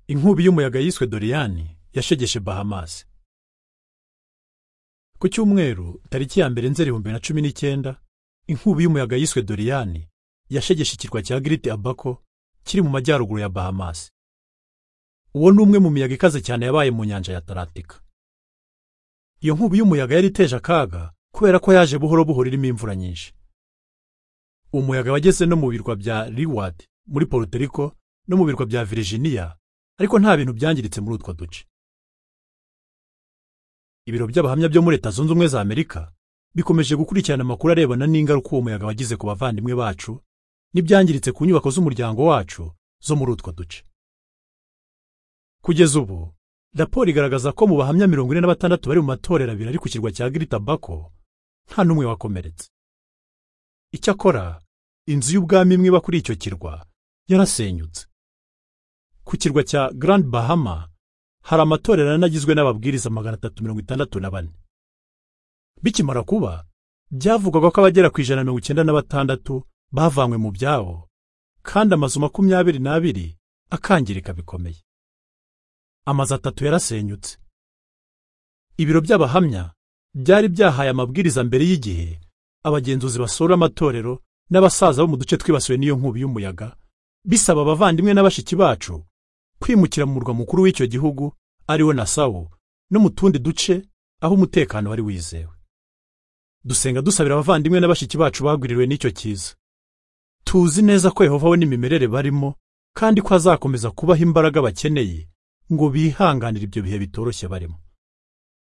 inkubi y'umuyaga yiswe doriyani yashegeshe bahamas ku cyumweru tariki ya mbere nzeri ibihumbi na cumi n'icyenda inkubi y'umuyaga yiswe doriyani yashegeshe ikirwa cya giriti abako kiri mu majyaruguru ya bahamas uwo ni umwe mu miyaga ikaze cyane yabaye mu nyanja ya atalantika iyo nkubi y'umuyaga yari iteje akaga kubera ko yaje buhoro buhoro irimo imvura nyinshi uwo muyaga wageze no mu birwa bya reward muri Puerto Rico no mu birwa bya virginia ariko nta bintu byangiritse muri utwo duce ibiro by'abahamya byo muri leta zunze ubumwe za amerika bikomeje gukurikirana amakuru arebana n'ingaruka uwo muyaga wagize ku bavandimwe bacu n'ibyangiritse ku nyubako z'umuryango wacu zo muri utwo duce kugeza ubu raporo igaragaza ko mu bahamya mirongo ine na batandatu bari mu matorero abiri ari ku kirwa cya giritabako nta n'umwe wakomeretse icyakora inzu y'ubwami imwe iba kuri icyo kirwa yarasenyutse ku kirwa cya Grand Bahama hari amatorero anagizwe n'ababwiriza magana atatu mirongo itandatu na bane bikimara kuba byavugwaga ko abagera ku ijana na mirongo icyenda na batandatu bavanywe mu byabo kandi amazu makumyabiri n'abiri akangirika bikomeye amazu atatu yarasenyutse ibiro by'abahamya byari byahaye amabwiriza mbere y'igihe abagenzuzi basura amatorero n'abasaza bo mu duce twibasiwe n'iyo nkubi y'umuyaga bisaba abavandimwe n'abashiki bacu kwimukira mu murwa mukuru w'icyo gihugu ari wo nasawu no mu tundi duce aho umutekano wari wizewe dusenga dusabira abavandimwe n'abashiki bacu bagwiririwe n'icyo cyiza tuzi neza ko yehova we n'imimerere barimo kandi ko azakomeza kubaha imbaraga bakeneye ngo bihanganire ibyo bihe bitoroshye barimo